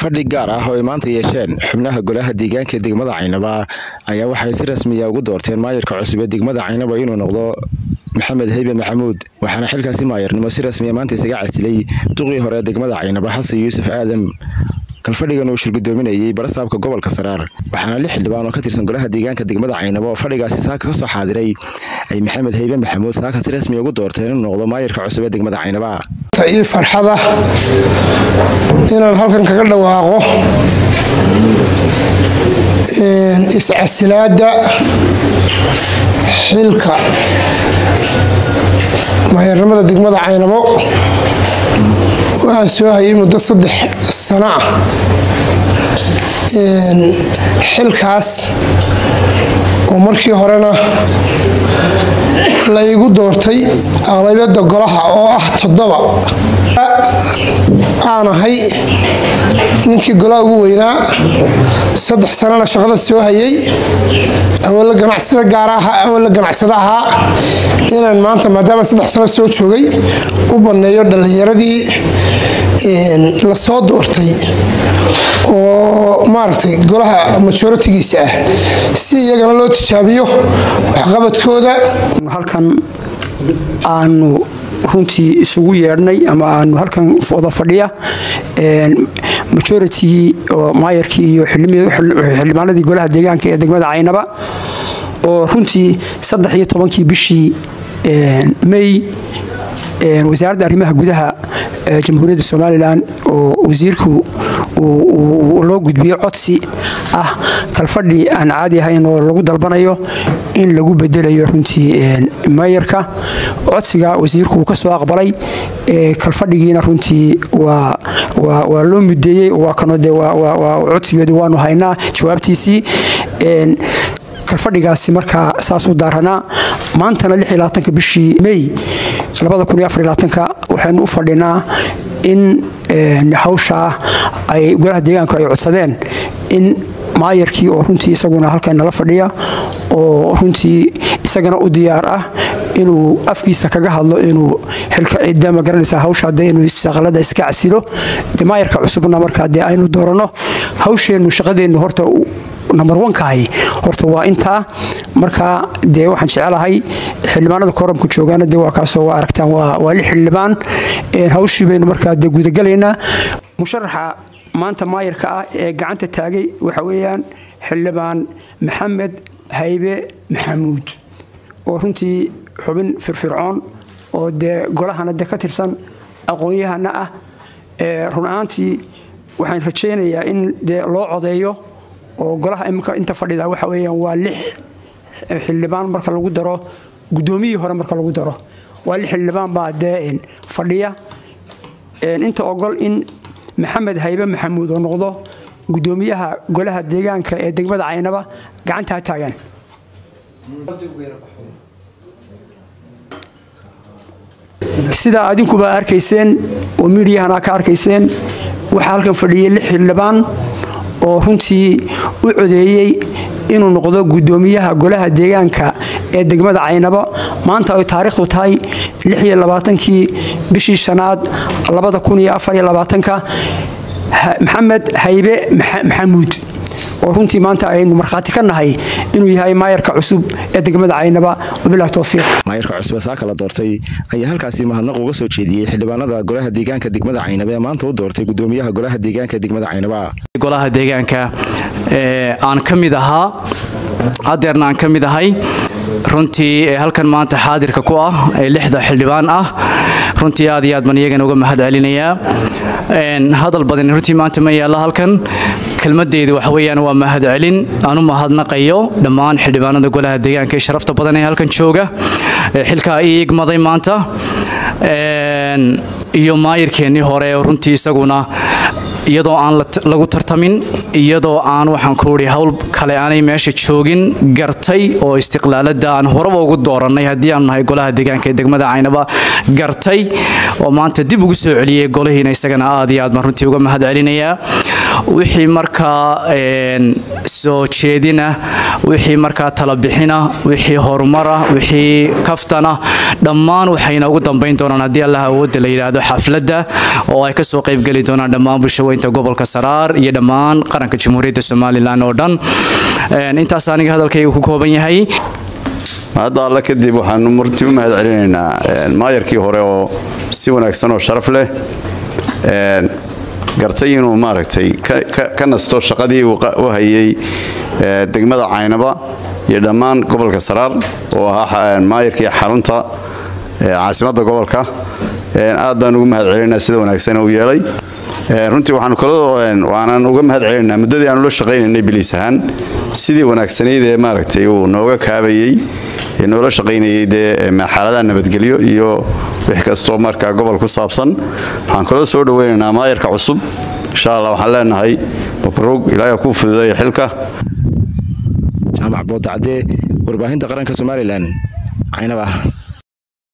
fadhi gaar ah oo ay maanta yeesheen xubnaha golaha deegaanka degmada caynaba ayaa waxay si rasmiya ugu doorteen maayarka cusub ee degmada caynaba inuu noqdo maxamed heybe maxamuud waxaana xilkaasi maayarnimo si rasmiya maanta isaga casilay duqii hore ee degmada caynaba xasan yuusuf aadam kalfadhigan uu shirgudoominayey barasaabka gobolka saraar waxaana lix xildhibaan oo ka tirsan golaha deegaanka degmada caynaba oo fadhigaasi saaka ka soo xaadiray ay maxamed heybe maxamuud saaka si rasmiya ugu doorteen inuu noqdo maayarka cusub ee degmada caynaba ii farxada inaan halkan kaga dhawaaqo iscasilaada xilka maayarnimada degmada caynabo oo aan soo hayay muddo saddex sano ah xilkaas oo markii horena la igu doortay aqlabiyada golaha oo ah toddoba aan ahay ninkii golaha ugu weynaa saddex sanana shaqada soo hayay awala ganacsada gaara ahaa awala ganacsada ahaa inaan maanta maadaama saddex sano soo joogay u banneeyo dhallinyaradii la soo doortay oo maaragtay golaha majoritigiisa ah si iyagana loo tijaabiyo waxqabadkooda halkan aanu runtii isugu yeedhnay ama aanu halkan wada fadhiya majoritigii oo maayarkii iyo xildhibaanadii golaha deegaanka ee degmada caynaba oo runtii saddex iyo tobankii bishii may wasaaradda arrimaha gudaha jamhuuriyadda somalilan oo wasiirku loo gudbiyo codsi ah kalfadhi aan caadi ahayn oo lagu dalbanayo in lagu bedelayo runtii maayarka codsiga wasiirku uu ka soo aqbalay kalfadhigiina runtii waa loo mudeeyey waa kano de codsigeedu waanu haynaa jawaabtiisii kalfadhigaasi markaa saasuu daaranaa maantana bishii may waxaynu u fadhinaa in hawshaa ay golaha deegaanku ay codsadeen in maayarkii oo runtii isaguna halkan nala fadhiya oo runtii isagana u diyaar ah inuu afkiisa kaga hadlo inuu xilka cidda ma garanaysa hawsha de inuu istaqalada iska casilo de maayarka cusubna markaa dee aynu dooranno hawsheennu shaqadeennu horta number onkahay horta waa intaa markaa dee waxaan jecelahay xildhibaanada koramku joogaana de waa kaasoo waa aragtaan waa lix xildhibaan hawshii baynu markaa dee gudagalaynaa musharaxa maanta maayarka ah ee gacanta taagay waxa weeyaan xildhibaan maxamed haybe maxamuud oo runtii xubin firfircoon oo dee golahana de ka tirsan aqoon-yahana ah run ahaantii waxaan rajaynayaa in dee loo codeeyo oo golaha imika inta fadhida waxa weeyaan waa lix xildhibaan marka lagu daro guddoomiyihii hore marka lagu daro waa lix xildhibaan baa dee fadhiya inta ogol in maxamed haybe maxamuud oo noqdo guddoomiyaha golaha deegaanka ee degmada caynaba gacanta ha taagaan sidaa adinkuba arkayseen oo miidiyahana ka arkayseen waxaa halkan fadhiyay lix xildhibaan oo runtii u codeeyey inuu noqdo guddoomiyaha golaha deegaanka ee degmada caynabo maanta ay taariikhdu tahay kii bishii shanaad maxamed haybe maxamuud oo runtii maanta aynu markhaati ka nahay inuu yahay maayarka cusub ee degmada caynaba wabilah towfiiq maayarka cusub ee saaka la doortay ayaa halkaasi mahadnaq uga soo jeediyey xildhibaanada golaha deegaanka degmada caynaba ee maanta u doortay gudoomiyaha golaha deegaanka degmada caynaba golaha deegaanka aan ka mid ahaa hadeerna aan ka mid ahay runtii halkan maanta xaadirka ku ah ee lixda xildhibaan ah runtii aad iyo aad baan iyagana uga mahad celinayaa hadal badan runtii maanta ma yaalla halkan kelmadeyda waxa weeyaan waa mahad celin aan u mahadnaqayo dhammaan xildhibaanada golaha deegaanka ee sharafta badan ee halkan jooga xilkaa ii igmaday maanta iyo maayirkeennii hore runtii isaguna iyadoo aan lagu tartamin iyadoo aan waxaan ku idhi howl kale aanay meesha joogin gartay oo istiqlaalada aan horeba ugu doorannay haddii aanu nahay golaha deegaanka ee degmada caynaba gartay oo maanta dib ugu soo celiyey golihiina isagana aad iyo aad baan runtii uga mahad celinayaa wixii markaa soo jeedina wixii markaa talabixina wixii horumara wixii kaftana dhammaan waxayna ugu dambayn doonaan haddii allah awoodda la yidhaahdo xafladda oo ay kasoo qaybgeli doonaan dhammaan bulshaweynta gobolka saraar iyo dhammaan qaranka jamhuuriyadda somalilan oo dhan intaas aniga hadalkayga ku kooban yahay hadda alle kadib waxaanu martii u mahad celinaynaa maayarkii hore oo si wanaagsan oo sharaf leh gartay inuu maaragtay ka nasto shaqadii u hayay degmada caynaba iyo dhammaan gobolka saraar oo ahaa maayarkii xarunta caasimadda gobolka aad baan ugu mahad celinaynaa sida wanaagsan uu yeelay runtii waxaanu kaloo waanaan uga mahad celinaynaa muddadii aanu la shaqaynaynay biliis ahaan sidii wanaagsanayd ee maaragtay uu nooga kaabayey ee noola shaqaynayay dee xaaladaha nabadgelyo iyo wix kastoo markaa gobol ku saabsan waxaan kaloo soo dhaweynaynaa maayarka cusub insha allah waxaan leenahay mabruug ilaahay kuu fududeeya xilka jaamac boodacadee warbaahinta qaranka somalilan caynaba